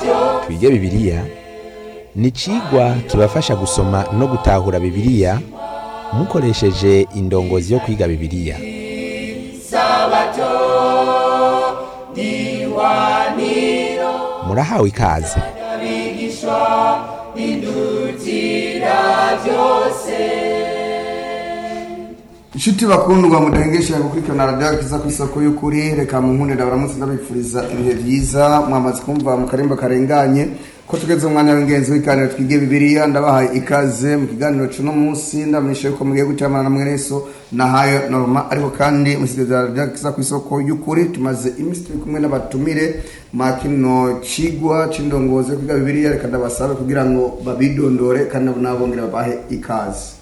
twige bibiliya ni icigwa kibafasha gusoma no gutahura bibiliya mukoresheje indongozi yo kwiga bibiliya murahawe ikaze inshuti bakundwa mudahengesha gukurikirana radiyo akiza ku isoko y'ukuri reka mu nkundi ndabaramutse ndabifuriza ibihe byiza mwamaze kumva mu karimba karenganye ko tugeze mu mwanya w'ingenzi w'ikiganiro twige bibiliya ndabahaye ikaze mu kiganiro cy'uno munsi ndamenyesha yuko mugiye gutamana na mweneso nahayo norma ariko kandi musigaza radiyo akiza ku isoko y'ukuri tumaze iminsi turi kumwe n'abatumire ma kino cigwa c'indongozi yo kwiga bibiliya reka ndabasabe kugira ngo babidondore kandi nabo nabongere babahe ikaze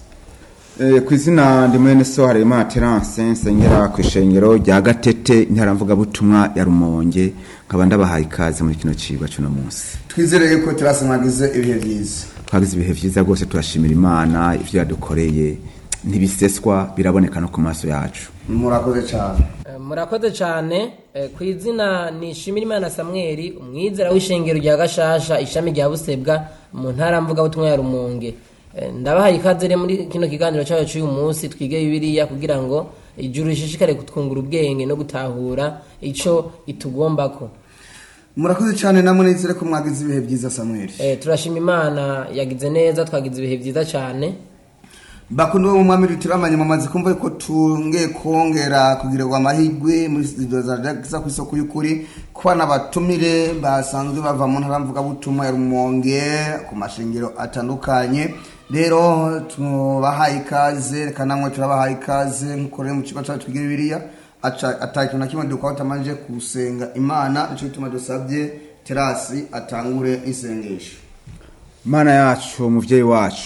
ku izina ndi mwene so harimo terance nsengera ku ishengero rya gatete intaramvugabutumwa ya rumonge nkaba ndabahaye ikaze muri kino cigwa cy'uno munsi twizere yuko terasi mwagize ibihe byiza twagize ibihe byiza rwose turashimira imana ibyo yadukoreye ntibiseswa biraboneka no ku maso yacu murakoze cyane Eh, murakoze cyane Eh, ku izina ni Shimirimana Samweli umwizera w'ishengero rya Gashasha ishami rya Busebwa mu ntara mvugabutumwa ya Rumonge Eh, ndabahaye ikaze rero muri kino kiganiro cyacu cy'uyu munsi twige bibiliya kugira ngo ijuru rishishikare kutwungura ubwenge no gutahura ico itugombako murakoze cyane namwe nizere ko mwagize ibihe byiza samweli Eh, turashima imana yagize neza twagize ibihe byiza cyane bakunda bo mu mwami rutiramanye mumaze kumva ko tunge kongera kugirirwa amahirwe muri studio za Radiyo ku isoko y'ukuri kuba n'abatumire basanzwe bava mu ntara mvugabutumwa ya rumonge ku mashengero atandukanye rero tubahaye ikaze reka namwe turabahaye ikaze nk'uko rero mu kigo cyacu twiga bibiliya aca- ata kintu na kimwe dukora tutamanje gusenga imana nicyo gituma dusabye terasi atangure isengesho mana yacu umubyeyi wacu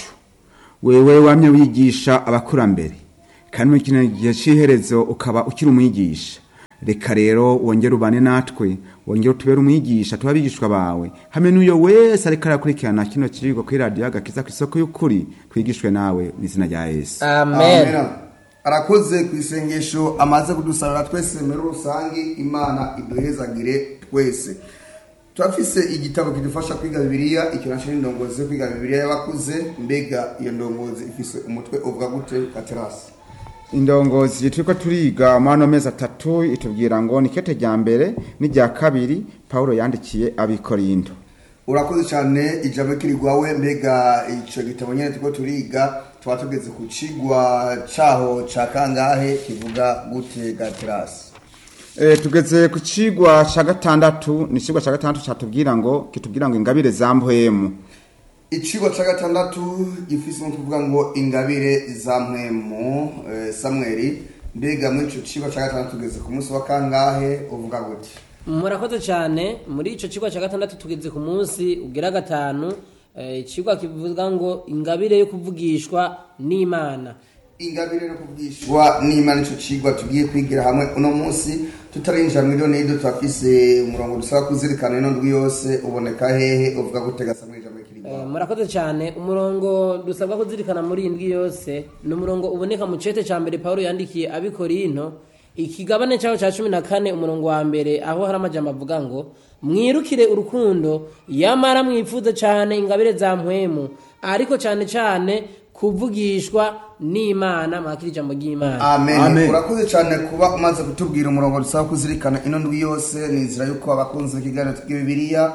wewe wamye wigisha abakurambere kandi muri kino gihe cy'iherezo ukaba ukiri umwigisha reka rero wongere ubane natwe wongere utubere umwigisha tuba abigishwa bawe hamwe n'uyo wese ariko arakurikirana kino kigo kuri radiyo agakiza ku isoko y'ukuri twigishwe nawe mu izina rya yesu amen arakoze ku isengesho amaze kudusarura twese muri rusange imana iduhezagire twese turafise igitabo kidufasha kwiga bibiliya ikinasho n'indongozi yo kwiga bibiliya y'abakuze mbega iyo ndongozi ifise umutwe uvuga gute katerasi indongozi turiko turiga muri ano mezi atatu itubwira ngo ni kete rya mbere n'irya kabiri pawulo yandikiye abikorindo urakoze cyane ijambo kirigwawe mbega ico gitabo nyene turiko turiga tuba tugeze ku cigwa caho ca kangahe kivuga gute gaterasi E, tugeze ku cigwa ca gatandatu ni cigwa ca gatandatu catubwira ngo kitubwira ngo ingabire za mpwemu icigwa ca gatandatu gifise no kuvuga ngo ingabire za mpwemu eh, samweli mbega muri ico cigwa ca gatandatu tugeze ku munsi wa kangahe uvuga gute murakoze cyane muri icyo kigo cya gatandatu tugeze ku munsi ugira gatanu eh, ikigo kivuga ngo ingabire yo kuvugishwa n'imana ingabire no kubwishwa n'imana ico cigwa tugiye kwigira hamwe uno munsi tutarinjira mu idoni yido turafise umurongo dusaba kuzirikana ino ndwi yose uboneka hehe uvuga gutega samweli ijambo Eh, kirigwawe murakoze cyane umurongo dusabwa kuzirikana muri iyi ndwi yose ni umurongo uboneka mu cete cya mbere paul yandikiye abikorinto ikigabane cyaho cya cumi na kane umurongo wa mbere aho hari amajambo avuga ngo mwirukire urukundo yamara mwifuze cyane ingabire za mpwemu ariko cyane cyane kuvugishwa n'imana mwakira ijambo ry'imana amen, Amen. urakoze cyane kuba umaze kutubwira umurongo dusaba kuzirikana ino ndwi yose ni inzira yuko abakunzi b'ikiganiro tw'iga bibiliya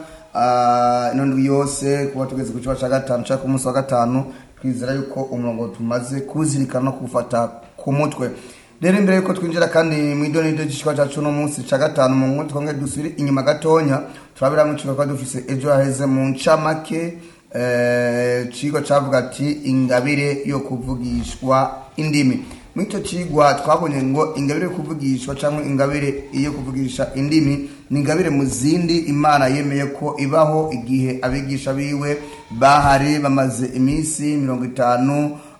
ah, ino ndwi yose kuba tugeze ku kiba cya gatanu cyangwa ku munsi wa gatanu twizera yuko umurongo tumaze kuwuzirikana no kuwufata ku mutwe rero imbere yuko twinjira kandi mu idonido ry'ikigwa cyacu uno munsi cya gatanu mu nkuru twongere dusubire inyuma gatonya turabiramo ikigo twari dufise ejo haheze mu ncamake eh, cigwa cavuga ati ingabire yo kuvugishwa indimi muri icyo cigwa twabonye ngo ingabire yo kuvugishwa cyangwa ingabire yo kuvugisha indimi ni ingabire mu zindi imana yemeye ko ibaho igihe abigisha biwe bahari bamaze iminsi mirongo itanu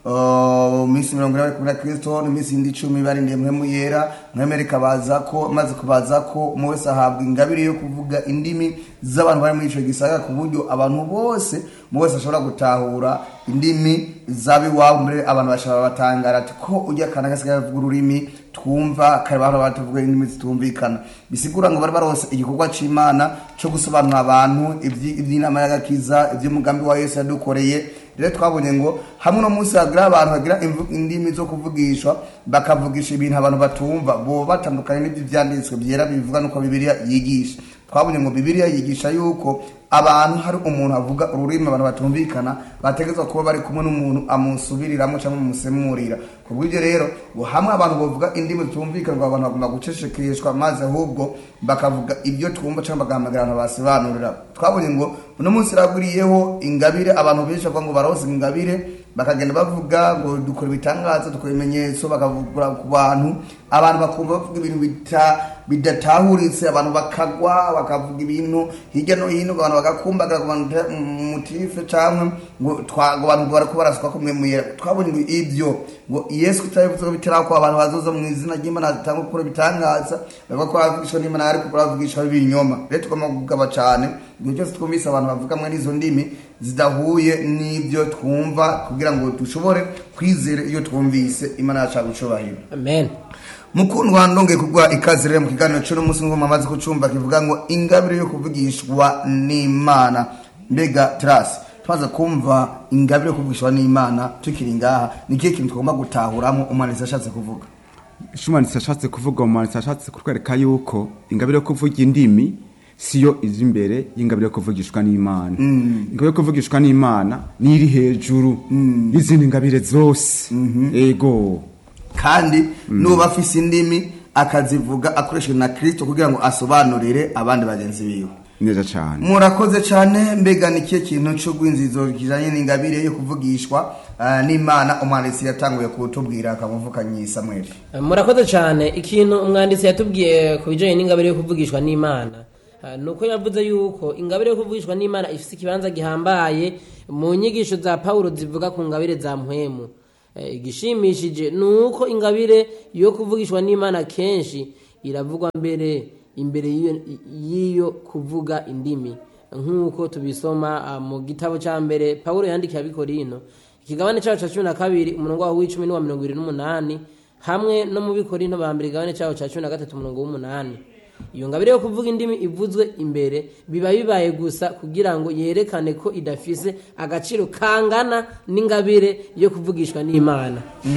uh, minsi mirongo ine bari kumwe na kristo n'iminsi yindi icumi barindiye mpemu yera mwemere ikabaza ko maze kubaza ko umwe wese ahabwa ingabire yo kuvuga indimi z'abantu bari muri ico gisagara ku buryo abantu bose umwe wese ashobora gutahura indimi z'abiwabo mbere abantu bashobora batangara ati ko ujya kana gasigaye avuga ururimi twumva kare bahora batavuga indimi zitumvikana bisigura ngo bari barose igikorwa c'imana cyo gusobanurira abantu ivyi- ivy'inama y'agakiza ivy'umugambi wa yesu yadukoreye rero twabonye ngo hamwe no munsi hagira abantu bagira imvu- indimi zo kuvugishwa bakavugisha ibintu abantu batumva bo batandukanye n'ibyo vyanditswe byera bivuga nuko bibiliya yigisha twabonye ngo bibiliya yigisha yuko abantu hari umuntu avuga ururimi abantu batumvikana bategerezwa kuba bari kumwe n'umuntu amusubiriramo cyangwa amusemurira ku bw'ibyo rero ngo hamwe abantu bavuga indimi zitumvikana ngo abantu bagomba gucecekeshwa maze ahubwo bakavuga ibyo twumva cyangwa bagahamagara abantu basobanurira twabonye ngo uno munsi iragwiriyeho ingabire abantu benshi bavuga ngo barose ingabire bakagenda bavuga ngo dukora ibitangaza dukora ibimenyetso bakavuga ku bantu abantu bakumva bavuga ibintu bita bidatahuritse abantu bakagwa bakavuga ibintu hirya no hino abantu bagakumbagara ku bantu bita mutife cyangwa ngo twa- ngo abantu barako barasuka ko mwe muyera twabonye ngo ibyo ngo yesu kutabivuze ko bitarako abantu bazoza mu izina ry'imana zitanga gukora ibitangaza bavuga ko bavugishwa n'imana ariko baravugishwa b'ibinyoma rero tugomba kugaba cyane igihe cyose twumvise abantu bavuga muri izo ndimi zidahuye n'ibyo twumva kugira ngo dushobore kwizera iyo twumvise imana yacu yagucubahiro amen mukundwa ndongeye kugwa ikaze rero mu kiganiro cy'uno munsi ngo mamaze kucumva kivuga ngo ingabire yo kuvugishwa n'imana mbega terasi tumaze kumva ingabire yo kuvugishwa n'imana tukiri ngaha ni ikihe kintu tugomba gutahuramo umwanditsi ashatse kuvuga shumanitsi ashatse kuvuga umwanditsi ashatse kutwereka yuko ingabire yo kuvuga indimi siyo izi imbere y'ingabire yo kuvugishwa n'imana ingabire yo kuvugishwa n'imana ni iri hejuru y'izindi ngabire zose ego kandi nuba afise indimi akazivuga akoresheje na kirisito kugira ngo asobanurire abandi bagenzi biwe neza cyane murakoze cyane mbega ni ikihe kintu cy'urwinzizo kijanye n'ingabire yo kuvugishwa ah, n'imana umwanditsi yatanguye kutubwira akamuvukanye samweli murakoze cyane ikintu umwanditsi yatubwiye ku bijyanye n'ingabire yo kuvugishwa n'imana Ah, ni uko yavuze yuko ingabire yo kuvugishwa n'imana ifite ikibanza gihambaye mu nyigisho za pawulo zivuga ku ngabire za mpwemu Eh, igishimishije ni uko ingabire yo kuvugishwa n'imana kenshi iravugwa mbere imbere y'iyo- y'iyo kuvuga indimi nk'uko tubisoma ah, mu gitabo cya mbere pawulo yandikiye abikorino ikigabane cyaho cya cumi na kabiri umurongo waho w'icumi n'uwa mirongo irindwi n'umunani hamwe no mu bikorino ba mbere igabane cyaho cya cumi na gatatu umurongo w'umunani iyo ngabire yo kuvuga indimi ivuzwe imbere biba bibaye gusa kugira ngo yerekane ko idafise agaciro kangana n'ingabire yo kuvugishwa n'imana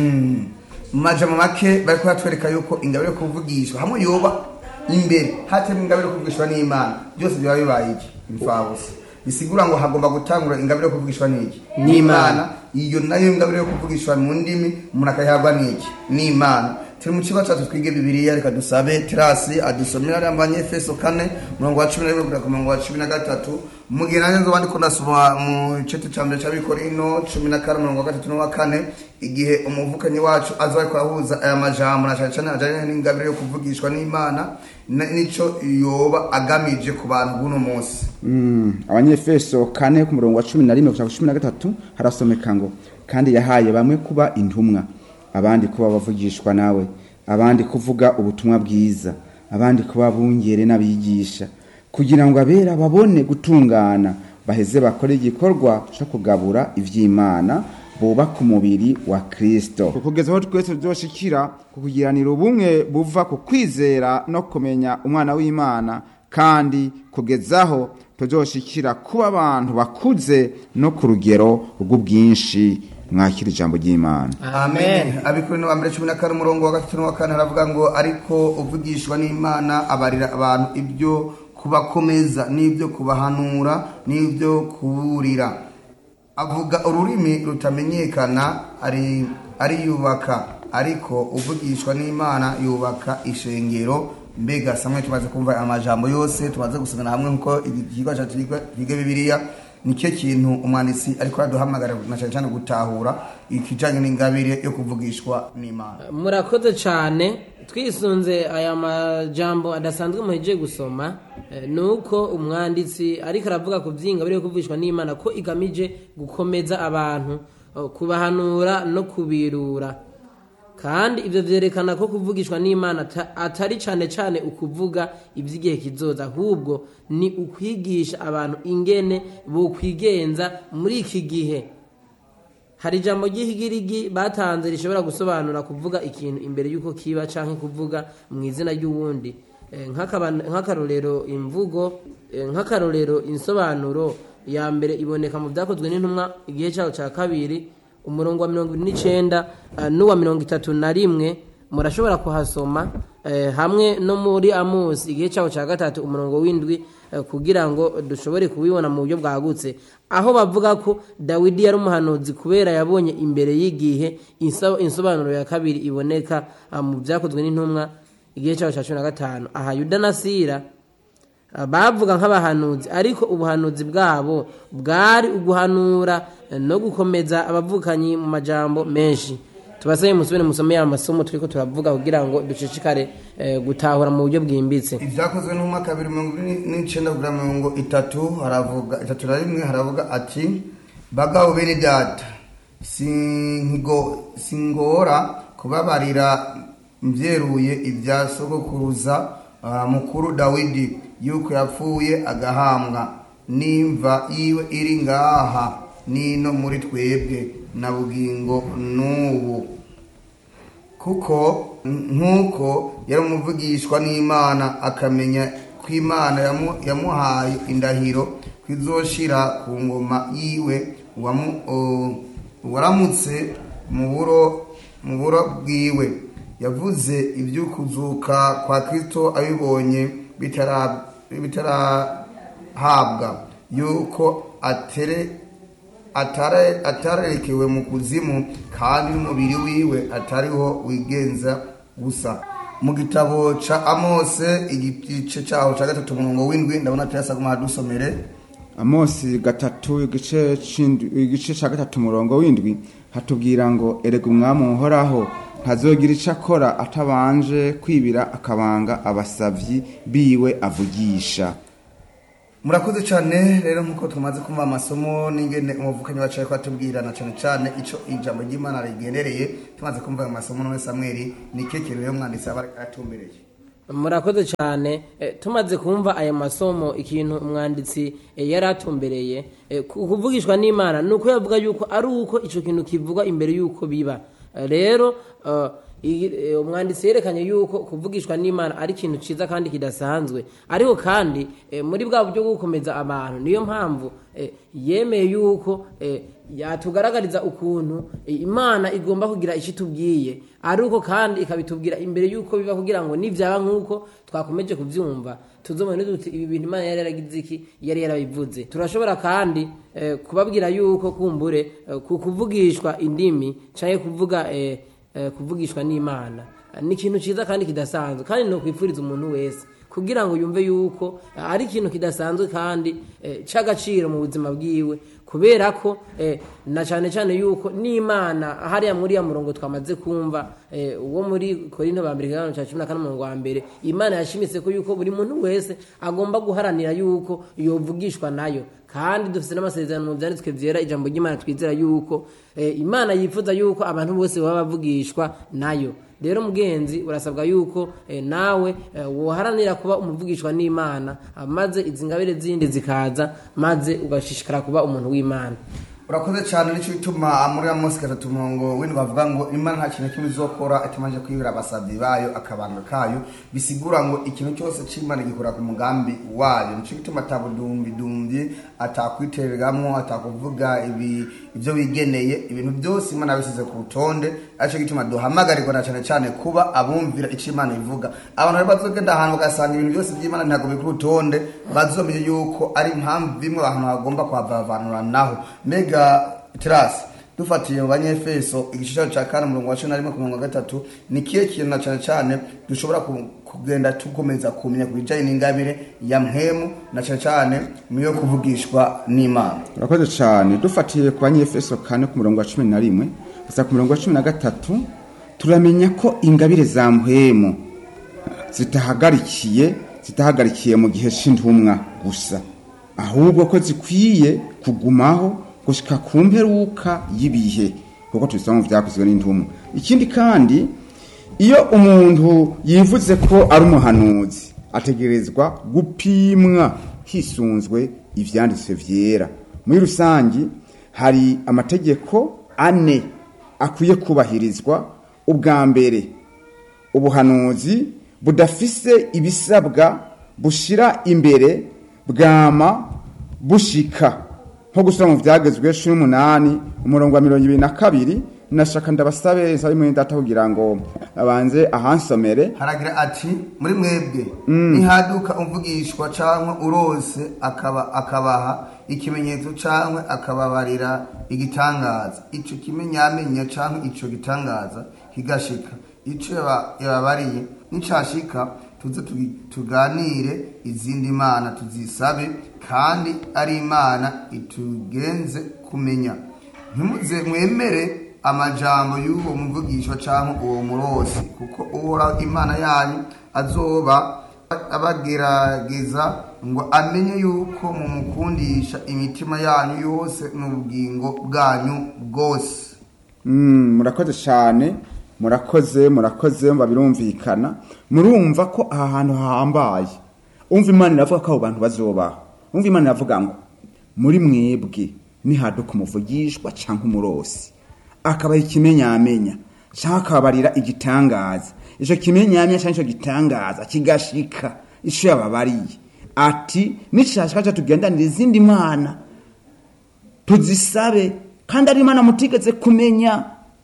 mu majambo make bari kuhatwereka yuko ingabire yo kuvugishwa hamwe yoba imbere hatemo ingabire yo kuvugishwa n'imana byose biba bibaye iki imfabusa bisigura ngo hagomba gutangura ingabire yo kuvugishwa n'iki N'Imana. iyo nayo ingabire yo kuvugishwa mu ndimi umuntu akayihabwa n'iki n'imana turi mu kigo cyacu twige bibiliya reka dusabe terasi adusomera ariya abanyefeso kane umurongo wa cumi na rimwe kugera ku murongo wa cumi na gatatu mu gihe nanjye nzoba ndiko ndasoma mu gice cya mbere cy'abikorino cumi na kane umurongo wa gatatu n'uwa kane igihe umuvukanyi wacu aza ariko arahuza aya majambo na cyane cyane ajyanye n'ingabire yo kuvugishwa n'imana na- nico yoba agamije ku bantu b'uno munsi Mm, abanyefeso kane ku murongo wa cumi na rimwe gushaka cumi na gatatu harasomeka ngo kandi yahaye bamwe kuba intumwa abandi kuba bavugishwa nawe abandi kuvuga ubutumwa bwiza abandi kuba bungere n'abigisha kugira ngo abera babone gutungana baheze bakore igikorwa cyo kugabura ivy'imana bubaka umubiri wa kristo kugeza aho twese tuzoshikira ku kugiranira ubumwe buva ku kwizera no kumenya umwana w'imana kandi kugezaho tuzoshikira kuba abantu bakuze no ku rugero rw'ubwinshi mwakira ijambo ry'imana amen abikorino wa mbere cumi na kane umurongo wa gatatu n'uwa kane haravuga ngo ariko uvugishwa n'imana abarira abantu ibyo kubakomeza n'ibyo kubahanura n'ibyo kuburira avuga ururimi rutamenyekana ari ariyubaka ariko uvugishwa n'imana yubaka ishengero mbega samwe tumaze kumva amajambo yose tumaze gusomera hamwe nkuko ikigo cyacu kiga bibiliya nicyo kintu umwanditsi ariko araduhamagara na cyane cyane gutahura ikijanye n'ingabire yo kuvugishwa n'imana murakoze cyane twisunze aya majambo adasanzwe muhejeje gusoma eh, ni uko umwanditsi ariko aravuga ku by'ingabire yo kuvugishwa n'imana ko igamije gukomeza abantu eh, kubahanura no kubirura kandi ibyo byerekana ko kuvugishwa n'imana ata- atari cyane cyane ukuvuga iby'igihe kizoza ahubwo ni ukwigisha abantu ingene bokwigenza muri iki gihe hari ijambo ry'ihigirigi batanze rishobora gusobanura kuvuga ikintu imbere y'uko kiba cyangwa kuvuga mu izina ry'uwundi Eh, nk'akaba- nk'akarorero imvugo eh, nk'akarorero insobanuro ya mbere iboneka mu byakozwe n'intumwa igihe cyaho cya kabiri umurongo wa mirongo ine n'icyenda eh, n'uwa mirongo itatu na rimwe murashobora kuhasoma eh, hamwe no muri amusi igihe cyaho cya gatatu umurongo w'indwi eh, kugira ngo dushobore kubibona mu buryo bwagutse aho bavuga ko dawidi yari umuhanuzi kubera yabonye imbere y'igihe inso- insobanuro ya kabiri iboneka ah, mu byakozwe n'intumwa igihe cyaho cya cumi na gatanu aha yuda na sira ah, bavuga nk'abahanuzi ariko ubuhanuzi bwabo bwari uguhanura eh, no gukomeza abavukanyi mu majambo menshi tubasabe musubire musome ya masomo turiko turavuga kugira ngo dushishikare eh, gutahura mu buryo bwimbitse ibyakozwe n'umwaka wa bibiri mirongo ine n'icyenda kugera mirongo itatu haravuga itatu na rimwe haravuga ati bagabo bene data singo singora kubabarira mbyeruye ibya sogokuruza ah, mukuru dawidi yuko yapfuye agahambwa n'imva yiwe iri ngaha nino muri twebwe na bugingo n'ubu kuko nk'uko yari umuvugishwa n'imana akamenya ko imana yamu- yamuhaye indahiro ko izoshira ku ngoma yiwe wamu- o- waramutse mu buro mu buro bwiwe yavuze iby'ukuzuka kwa kristo abibonye bitara- bitarahabwa yuko atere atare- atarerekewe mu kuzimu kandi n'umubiri wiwe atariho wigenza gusa mu gitabo ca amose igice caho ca gatatu umurongo w'indwi ndabona tuyasaguma dusomere amosi gatatu igice c'indwi- igice ca gatatu umurongo w'indwi hatubwira ngo erega umwami uhoraho ntazogira ico akora atabanje kwibira akabanga abasavyi biwe avugisha murakoze cyane rero nk'uko tumaze kumva amasomo n'ingene umuvukanyi wacu ariko atubwirana cyane cyane ico ijambo ry'imana rigendereye tumaze kumva ayo masomo none samweli ni ke kintu rero umwanditsi aba aratumbereye murakoze cyane Eh, tumaze kumva aya masomo ikintu umwanditsi eh, yari atumbereye eh, ku- kuvugishwa n'imana ni uko yavuga yuko ari uko icyo kintu kivugwa imbere y'uko biba Eh, rero eh, iyi- eh, umwanditsi yerekanye yuko kuvugishwa n'imana ari ikintu cyiza kandi kidasanzwe ariko kandi eh, muri bwa buryo bwo gukomeza abantu niyo mpamvu eh, yemeye yuko eh, yatugaragariza ukuntu eh, imana igomba kugira icyo itubwiye ari uko kandi ikabitubwira imbere y'uko biba kugira ngo nibyaba nk'uko twakomeje kubyumva tuzomene duti ibi bintu imana yari yaragize iki yari yarabivuze turashobora kandi eh, kubabwira yuko kumbure eh, ku kuvugishwa indimi cyangwa kuvuga eh, eh, kuvugishwa n'imana ni ikintu cyiza kandi kidasanzwe kandi ni ukwifuriza umuntu wese kugira ngo yumve yuko eh, ari ikintu kidasanzwe kandi eh, cy'agaciro mu buzima bwiwe kubera ko eh, na cyane cyane yuko n'imana hariya muri ya murongo twamaze kumva eh, uwo muri korinto ba mbere kigabane cya cumi na kane umurongo wa mbere imana yashimitse ko yuko buri muntu wese agomba guharanira yuko yovugishwa nayo kandi dufite n'amasezerano mu byanditswe byera ijambo ry'imana twizera yuko eh, imana yifuza yuko abantu bose baba bavugishwa nayo rero mugenzi urasabwa yuko eh, nawe eh, woharanira kuba umuvugishwa n'imana ah, maze izi ngabire zindi zikaza maze ugashishikara kuba umuntu w'imana urakoze cyane nicyo bituma muri amosi gatatu umurongo w'indwi bavuga ngo imana nta kintu kimwe izokora atamanje kwibira abasabyi bayo akabanga kayo bisigura ngo ikintu cyose cy'imana gikora ku mugambi wayo nicyo bituma atabudumbidumbi atakwitereramwo atakuvuga ibi ibyo wigeneye ibintu byose imana yabisize ku rutonde aricyo gituma duhamagarirwa na cyane cyane kuba abumvira icyo imana ivuga abantu rero bazogenda ahantu bagasanga ibintu byose by'imana ntabwo biri ku rutonde bazomenya yuko ari impamvu bimwe abantu bagomba kuhavavanuranaho mbega terasi dufatiye mu banyefeso igishushanyo cya kane umurongo wa cumi na rimwe ku murongo wa gatatu ni kihe kintu na cyane cyane dushobora ku- kugenda tukomeza kumenya ku bijyanye n'ingabire ya mpemu na cyane cyane mu yo kuvugishwa n'imana urakoze cyane dufatiye ku banyefeso kane ku murongo wa cumi na rimwe gusa ku murongo wa cumi na gatatu turamenya ko ingabire za mpwemu zitahagarikiye zitahagarikiye mu gihe cy'intumwa gusa ahubwo ko zikwiye kugumaho gushika ku mperuka y'ibihe kuko tubisoma mu vyakozwe n'intumwa ikindi kandi iyo umuntu yivuze ko ari umuhanuzi ategerezwa gupimwa hisunzwe ivyanditswe vyera muri rusangi hari amategeko ane akwiye kubahirizwa ubwa mbere ubuhanuzi budafise ibisabwa bushira imbere bwama bushika nko gusura mu vyagezwe cumi n'umunani umurongo wa mirongo ibiri na kabiri nashaka ndabasabe nsabe mwene data kugira ngo abanze ahansomere haragira ati muri mwebwe nihaduka umvugishwa cyangwa urose akaba akabaha ikimenyetso cyangwa akababarira igitangaza icyo kimenyamenya cyangwa icyo gitangaza kigashika icyo yaba- yababariye nicashika tuze tugi- tuganire izindi mana tuzisabe kandi ari imana itugenze kumenya ntimuze mwemere amajambo y'uwo muvugishwa cyangwa uwo murosi kuko uhoraho imana yanyu azoba abagerageza ngo amenye yuko mumukundisha imitima yanyu yose n'ubugingo bwanyu bwose Mm, murakoze cyane murakoze murakoze mba birumvikana murumva ko aha hantu hahambaye umva imana iravuga ko abo bantu bazobaho umva imana iravuga ngo muri mwebwe nihaduka umuvugishwa cyangwa umurosi akabaha ikimenyamenya cyangwa akababarira igitangaza icyo kimenyamenya cyangwa icyo gitangaza kigashika icyo yababariye ati nishashika cyo tugendanira izindi mana tuzisabe kandi ari imana mutigeze kumenya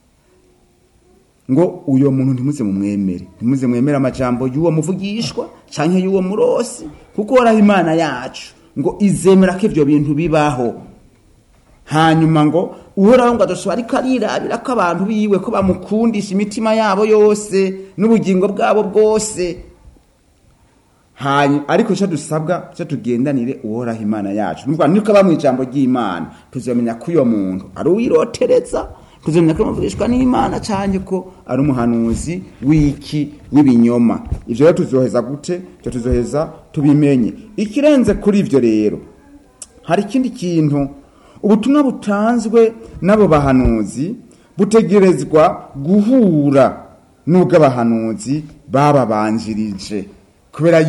ngo uyo muntu ntimuze mumwemere ntimuze mwemere amajambo y'uwo muvugishwa canke y'uwo murosi kuko horaho imana yacu ngo izemera ko ivyo bintu bibaho hanyuma ngo uhoraho ngo adoshobora ariko arirabira ko abantu biwe ko bamukundisha imitima yabo yose n'ubugingo bwabo bwose hanyuma ariko icyo dusabwa cyo tugendanire uhoraho imana yacu nuvuga niko aba mu ijambo ry'imana tuzamenya ko uyo muntu ari uwirotereza tuzamenya ko amuvugishwa n'imana cyane ko ari umuhanuzi w'iki w'ibinyoma ibyo rero tuzoheza gute ibyo tuzoheza tubimenye ikirenze kuri ibyo rero hari ikindi kintu ubutumwa butanzwe n'abo bahanuzi butegerezwa guhura n'ubw'abahanuzi bababanjirije kubera